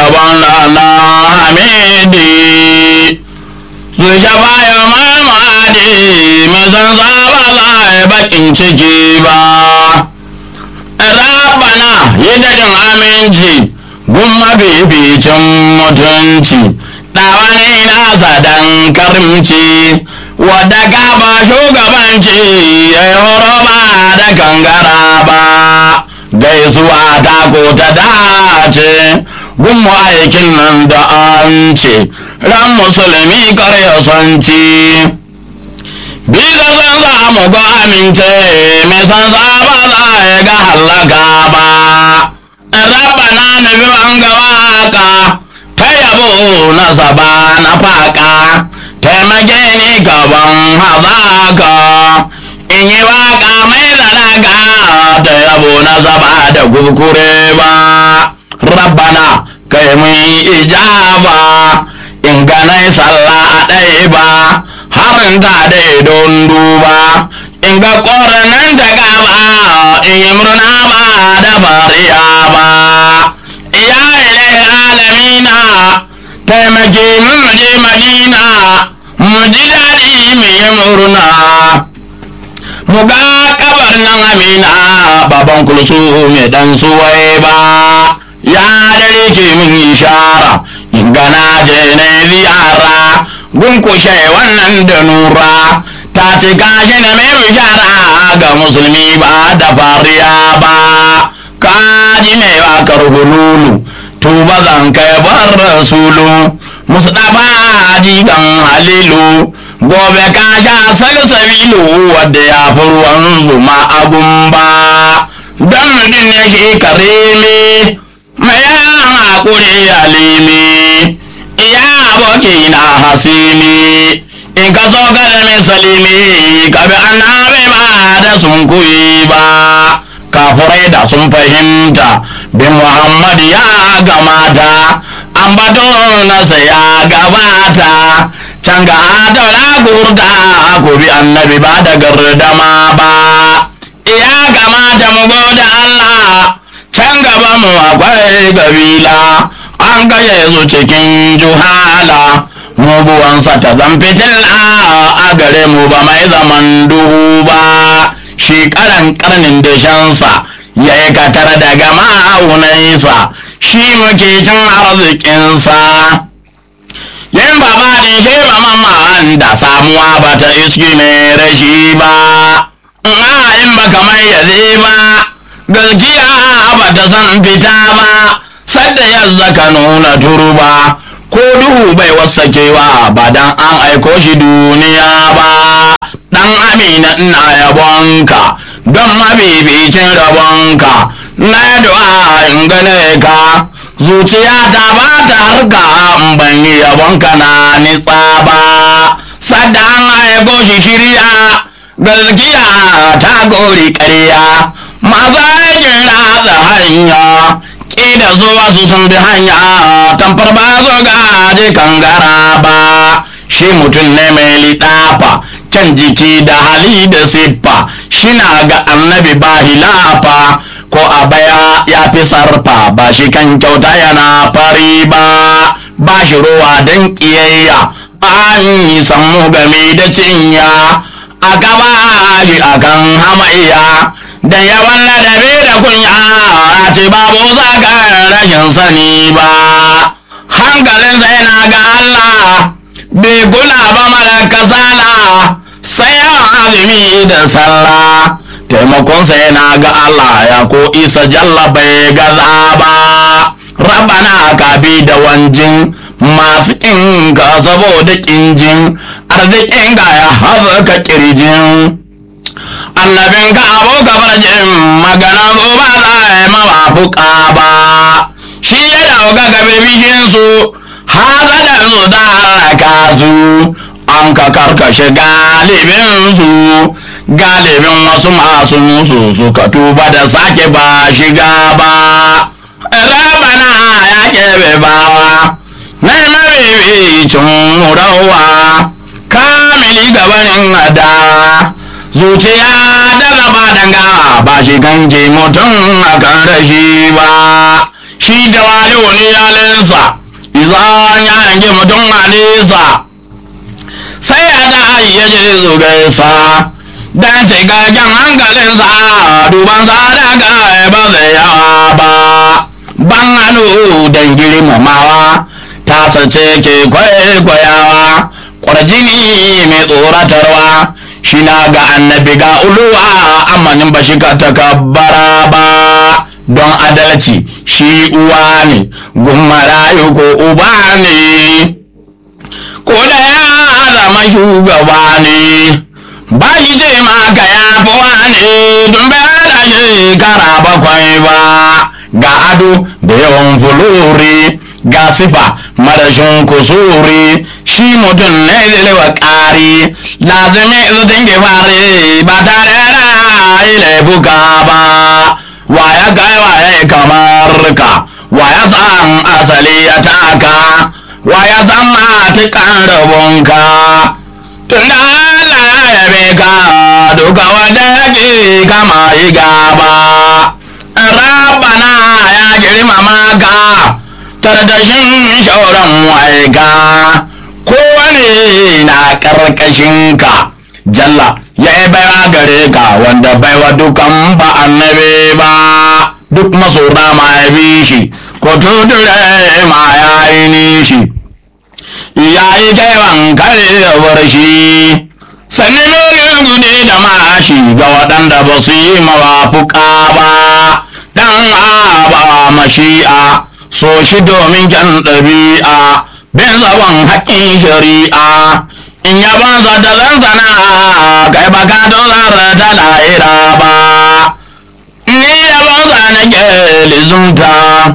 yabon lana hamidi su shafa ya mamadi mai san zaba za a bakin ciki ba rabana yi daɗin aminci gun mabibicin mutunci ɗawani nasa dan karimci wadda gaba shugabanci ya yi horo ba da gangara ba gaisuwa ta ko ta dace gun aikin nan da an ce ran musulmi kare sanci bisa san za mu ga amince mai san za ba za ya ga hallaka ba rabana nufi an ga waka ta yabo na saba na faka taimake ni gaban hazaka in yi waka mai zalaka ta yabo na saba da kurkure ba rabbana kai mun ijaba in ganai sallah a ɗaya ba harin ta dai don duba in ga ƙoranan ta gaba in yi murna ba da fariya ba ya ilai alamina taimake mu je madina mu ji daɗi mu yi murna mu ga kabar nan amina baban kulsu mai dan suwai ba ya dare ke min ishara in gana je na ziyara gunkushe wannan da nura ta ci gashi na mai bishara ga musulmi ba da fariya ba kaji mai wakar hululu tuba zan kai bar rasulu musdafa jigan halilu gobe ka sha salsabilu wadda ya fi ruwan zuma abun ba don mutum ne shi karimi mai yawan haƙuri alimi iya aboki na hasimi in ka so ka da misalimi ka bi annabi ba da sun kuyi ba kafurai da sun fahimta bin muhammad ya gamata an bato nasa ya gabata can ga adaula gurda ku bi annabi ba da gardama ba ya gamata mu goda Allah can gaba mu akwai gabila an gaye su cikin juhala muguwansa ta zan fitila a gare mu ba mai zaman duhu ba shi karan karnin dashensa ya yi katar daga ma'aunansa shi muke cin arzikinsa yin baba din shi mamman da samuwa ba ta iski ne rashi ba in ba kamar yaze ba gaskiya ba ta san fita ba sadda yanzu ka nuna turba ko duhu bai wasakewa ba dan an aiko shi duniya ba dan amina ina yabonka don mabibicin rabonka na du'a in gane ka zuciya ta ba ta harka in ban yi yabonka na nitsa ba sadda an aiko shi shirya gaskiya ta gori ƙarya maza aikin ratsa hanya ƙida zuwa su sun bi hanya tamfar ba zo gaje kangara ba shi mutum ne mai liɗafa can jiki da hali da siffa shi na ga annabi ba hilafa ko a baya ya fi sarfa ba shi kan kyauta yana fari ba ba shi ruwa don ƙiyayya an yi sammu game da cinya a gaba shi akan hamayya da yawan ladabi da kunya a ce babu zagar rashin sani ba hankalin sai na ga Allah bai kula ba mara kasala sai yawan azumi da sallah taimakon sai na ga Allah ya ko isa jalla bai gaza ba rabana ka bi da wanjin masu ƙinka saboda ƙinjin arzikin ga ya haɓaka ƙirjin annabin ka abu gabarjin magana zo ba za a yi mawafuka ba shi ya dauka ga bibishin su hazadan su da haraka su an ka karkashe galibin su galibin wasu masu musu suka tuba da sake ba shiga ba rabana ya kebe bawa na mabibicin murawa kamili gabanin adawa zuciya da gaba dangawa ba shi kan je mutum a kan rashi ba shi da wani wani halinsa izan ya hangi mutum a nesa sai ya da ya je su gaisa dan cikakken hankalinsa duban sa daga ba zai yawa ba ban hannu don girmamawa ta sace ke kwaikwayawa kwarjini mai tsoratarwa shi na ga annabi ga uluwa amanin ba shi ka takabbara ba don adalci shi uwa ne gummarayu ko uba ne ko da ya zama shugaba ne ba shi ce maka ya fi wane don bai da shekara bakwai ba ga ado da yawan fulori ga sifa marashin kusuri shi mutum ne zai ƙari lazimi zutin gifari ba tare da yi laifuka ba wa ya kai wa ya kamar ka wa ya san asali ya taka wa ya san matukan rabonka tunda Allah ya yabe ka duka wanda yake kama yi gaba rabana ya girmama ka tardashin shauran waika kowane na karkashinka jalla ya yi baiwa gare ka wanda baiwa dukan ba annabi ba duk masora ma ya bi shi ko tudure ma ya yi nishi ya yi kewan karewar shi sanni nuni gudi da mashi ga waɗanda ba su yi mawafuka ba dan aba mashi'a so shi domin kyan ɗabi'a bin zaban haƙƙin shari'a in ya banza da zanzana kai ba ka dozar da lahira ba ni ya banza na lizunta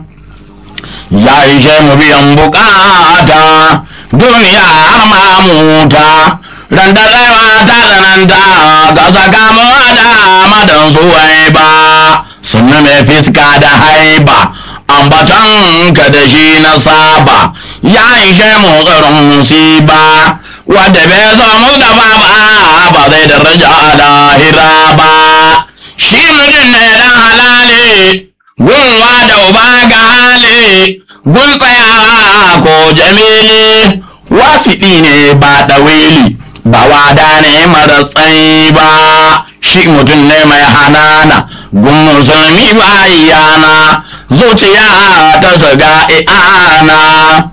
ya ishe mu biyan bukata duniya har ma muta ran da tsayawa ta tsananta ga sakamuwa da madan suwai ba sunna mai fiska da haiba ambaton ka da shi na saba ya ishe mu tsaron musiba wadda bai zo mu da ba ba zai daraja a lahira ba shi mutum ne dan halali gunwa da uba ga hali gun tsayawa ko jamili wasiɗi ne ba ɗawili ba wada ne mara tsayi ba shi mutum ne mai hanana gun musulmi ba yana zuciya ta zaga i'ana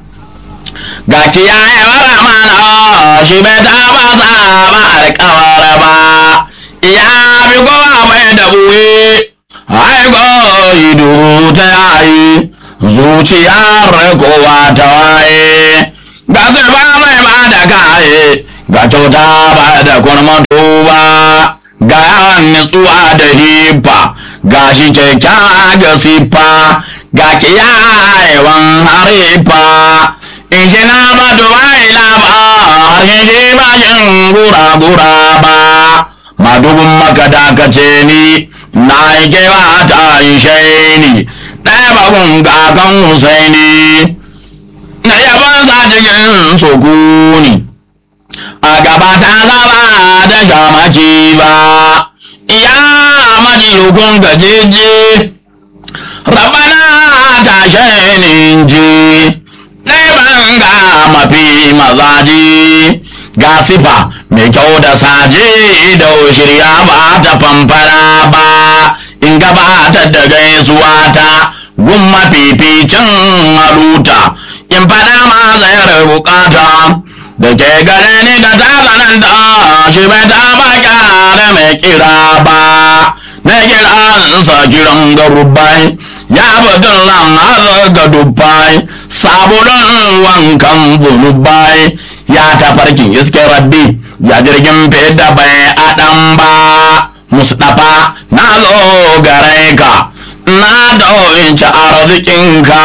ga kiyaye wara mana shi bai taba zaba alkawar ba ya bi kowa mai da buwe haiko ido ta yayi zuciyar kowa ta waye ga ba mai ba da kaye ga kyauta ba da kurmatu ba ga yawan nutsuwa da hifa ga shi kyakkyawa ga siffa ga kiyayewan harifa in shi na ba dubai ba har shi ba shin gura-gura ba madubin maka dakace ni na yi kewa ta ishe ni ɗaya bakun kakan husaini na yaban sa cikin sukuni a gaba ta zaba da shamaki ba ya maji hukun gajeje rabana ta shainin ji ɗaya ga mafi mazaji ga sifa mai kyau da saje da shirya ba ta famfara ba in gabatar da gaisuwa ta gun mafificin maruta in faɗa ma zayar bukata da ke gare ni da ta tsananta shi bai taɓa kyara mai kira ba na kiransa kiran garubai ya batun lan ga dubbai sabulun wankan zunubai ya tafarkin iske rabbi ya jirgin fida bai adam ba mustapha na zo gare ka na dauci arzikinka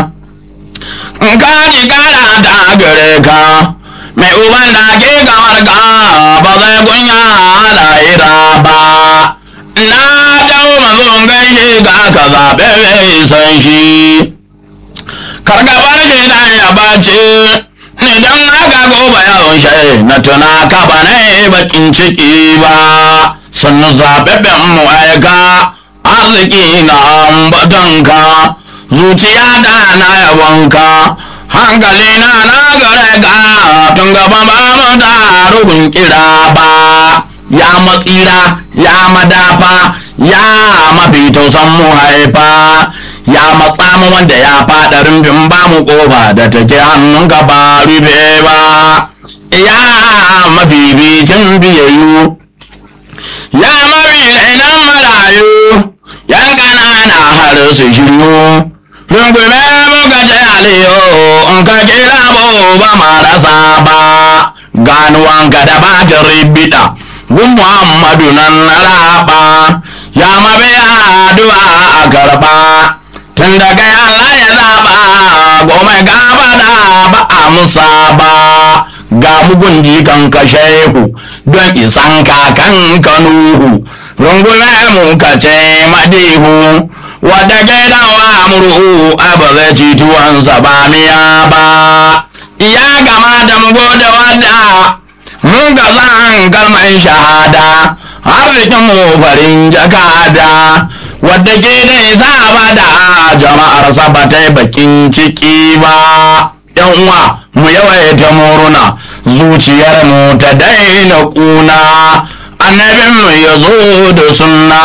ka ji kara da gare ka mai uban da ke kamar ka ba zai kunya lahira ba na dau mazon gaishe ga ka zaɓe mai san shi kargabar shi dan ya bace idan aka goba yawon shi na tuna ka ba na bakin ciki ba sun zaɓaɓɓen mu aika arziki na ambatanka zuciya da na yabonka hankali na na gare ka tun gaba ba mu da rubin kira ba ya matsira ya madafa ya mafi tausan mu haifa ya matsa mu wanda ya faɗa rumbin ba mu ƙofa da take hannunka ba rufe ba ya mabibicin biyayyu ya mabinan marayu yan ƙanana har su shiryu rungume muka ce aliyo in ka kira mu ba marasa ba ganuwanka da batin ribida gun muhammadu nan na raba ya mabiya addu'a a karba tun daga Allah ya zaba goma gaba da ba a musa ba ga mugun jikan ka shehu don isan kakan ka nuhu rungume mu ka ce madihu wadda gidawa murhu a ba zai ci tuwansa ba miya ba iya gama da mu gode wadda mun ga zan kalman shahada arzikin mu farin jakada wadda ke da isa ba da jama'ar ba ta yi bakin ciki ba yan uwa mu yawaita muruna zuciyar mu ta daina kuna annabin mu ya zo da sunna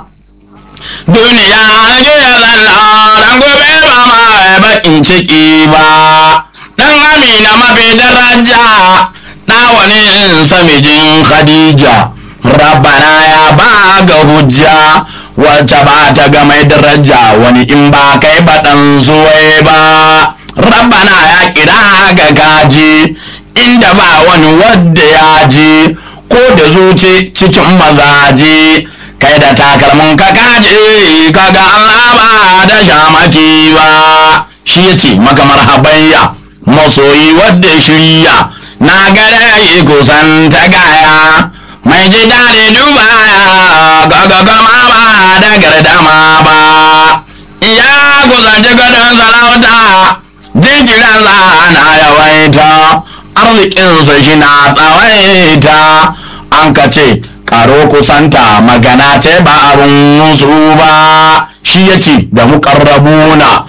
duniya jiya zalla dan gobe ba ma bakin ciki ba dan amina mafi daraja ɗawanin samijin khadija rabbana ya ba ga hujja wacce ba ta ga mai daraja wani in ba kai baɗan zuwai ba rabbana ya kira ga gaji inda ba wani wadda ya ji ko da zuci cikin mazaje kai da takalmin ka kaje kaga Allah ba da shamaki ba shi ya ce maka marhabayya masoyi wadda shirya na gare yi kusan ta gaya mai ji daɗi dubaya gaga gama ba da gardama ba iya kusanci gadon sarauta jinkiransa na yawaita arzikinsa shi na tsawaita an ka ce karo kusanta magana ce ba abin musu ba shi ya ce da muƙarrabuna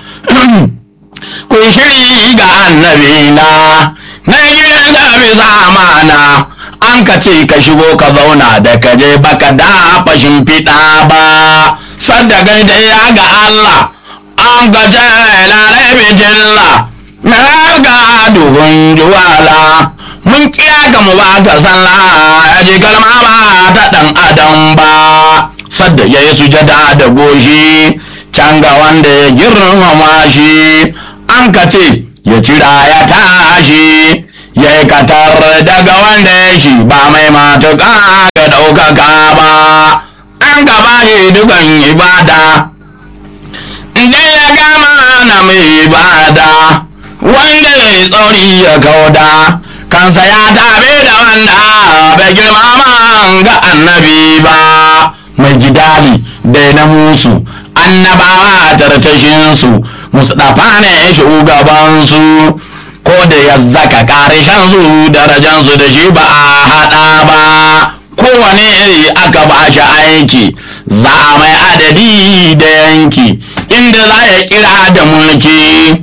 kun shiri ga annabina na gidan da bisa amana an ka ce ka shigo ka zauna da ka je baka da fashin fiɗa ba sadda gaida ya ga Allah an ka ce lalai bijilla na ga duhun juwala mun kira ka mu ba ka sallah ya ji kalma ba ta ɗan adam ba sadda ya yi sujada da goshi can ga wanda ya girmama shi an ka ce ya cira ya tashi ya yi katar daga wanda ya shi ba mai matuƙa ga ɗaukaka ba an gaba shi dukan ibada inda ya gama na mai ibada wanda ya yi tsauri ya kauda kansa ya tabe da wanda bai girmama ga annabi ba mai jidali da na musu annabawa tartashinsu mustapha ne shugabansu ko da ya zaka karishan su darajansu da shi ba a haɗa ba kowane iri aka ba shi aiki za a mai adadi da yanki inda za ya kira da mulki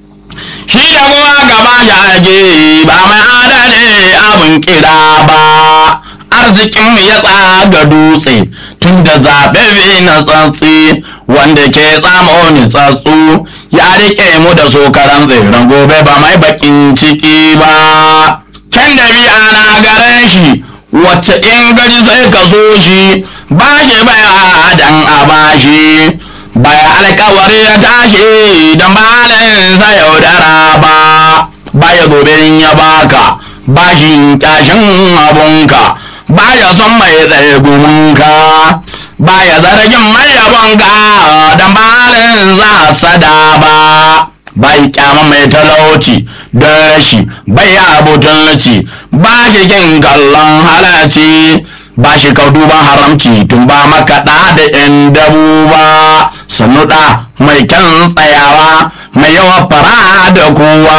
shi da kuma gaba shi ake ba mai adadi abin kira ba arzikin ya tsaga dutse tun da zaɓe na tsantsi wanda ke tsamo ni tsatsu ya rike mu da sokaran tseren gobe ba mai bakin ciki ba can da biya na gare shi wacce in gari sai ka so shi ba shi baya dan a bashi baya alkawari ya tashi don balinsa yaudara ba baya gobe ya baka bashin tashin abunka baya son mai tsaye gumunka baya zargin mai yabonka don balin za sada ba bai kyama mai talauci don rashi bai abutulci ba shi kin kallon halarci ba shi kau duban haramci tun ba makaɗa da yan dabu ba sannu ɗa mai kyan tsayawa mai yawa fara da kowa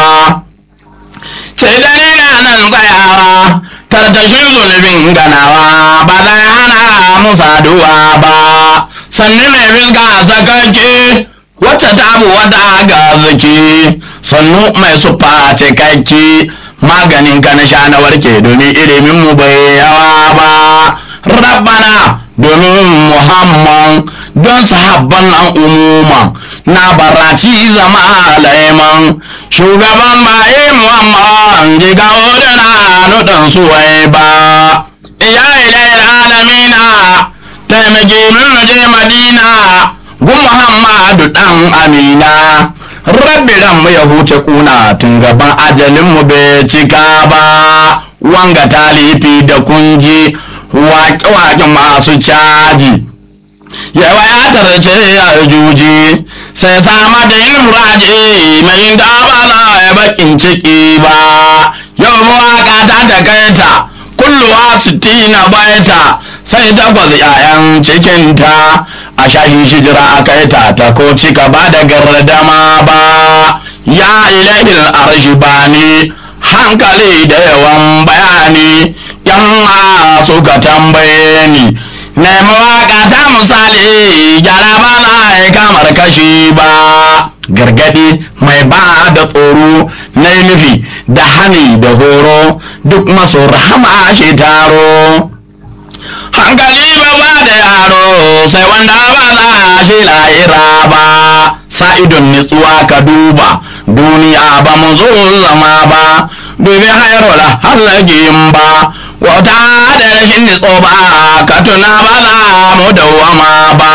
ce da nan tsayawa tartashin zunubin ganawa ba zai hana mu saduwa ba sannu mai fiska sakake wacce ta bu wada ga zuki sannu mai sufa cikakki maganin ka na sha na warke domin ilimin mu bai yawa ba rabbana domin muhammad don sahabban nan umuman na baraci zama laiman shugaban baye muhammad jiga da na nudan suwai ba iya ilayin alamina taimake min je madina gu muhammadu dan amina rabbi ran mu ya huce kuna tun gaban ajalin mu bai cika ba wanga talifi da kunji waƙe-waƙe masu caji yawa ya tarce ya juji sai sama da yin muraje mai da ba za ya bakin ciki ba yau mawaƙa ta takaita kulluwa sittina baita sai takwas 'ya'yan cikinta a shahi shijira a kai ta ta ko cika ba da gardama ba ya ilahin arshi ba ni hankali da yawan bayani yan suka tambaye ni nemi waka ta misali gyara ba za a yi kamar kashi ba gargadi mai ba da tsoro na nufi da hani da horo duk masu rahama shi taro hankali ba ba da yaro sai wanda ba za shi lahira ba sa'idun nitsuwa ka duba duniya ba mu zo zama ba dubi hairola hallagin ba wata da rashin nitso ba ka tuna ba za mu dawama ba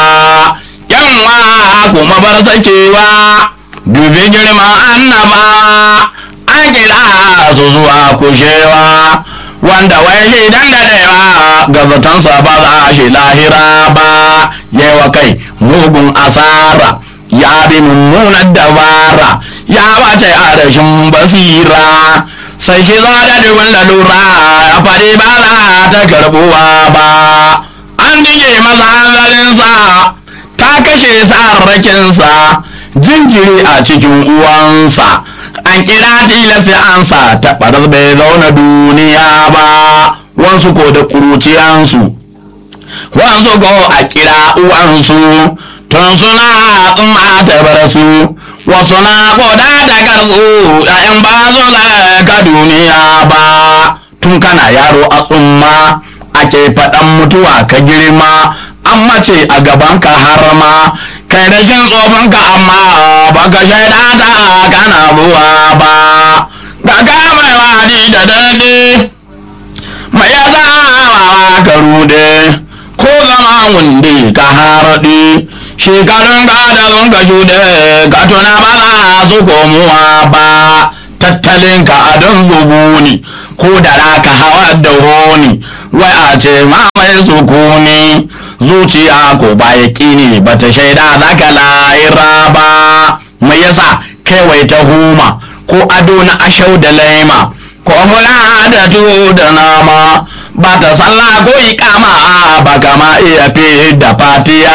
yanwa kuma bar sakewa dubi girma annaba an kira su zuwa kushewa wanda wai shi dan daɗewa ga zatonsa ba za shi lahira ba yawa kai mugun asara ya bi mummunar dabara ya wace a rashin basira sai shi zo da dubin lalura ya faɗi ba za ta karɓuwa ba an dige masa hanzarinsa ta kashe sarrakinsa jinjiri a cikin uwansa an kira tilasi ansa ta ɓarar bai zauna duniya ba wansu ko da ƙuruciyansu wansu ko a kira uwansu tun suna tsumma ta bar su wasu na koda da garzu ɗayan ba zo ka duniya ba tun kana yaro a tsumma ake faɗan mutuwa ka girma an mace a gaban ka har ma kai da shin tsofin ka amma baka shaida ta kana buwa ba ga ka mai wadi da daɗi mai ya zawa ka rude ko zama wunde ka harɗe shekarun gadon ka shuɗe ka tuna ba za su komuwa ba tattalin ka adon zubuni ko da raka hawa da honi wai a ce ma mai sukuni zuciya ko ba ya ne ba ta shaida za ka lahira ba mai yasa kaiwai ta huma ko ado na ashau da laima ko mula da tuwo da nama ba ta sallah ko ikama ba kama iya fi da fatiya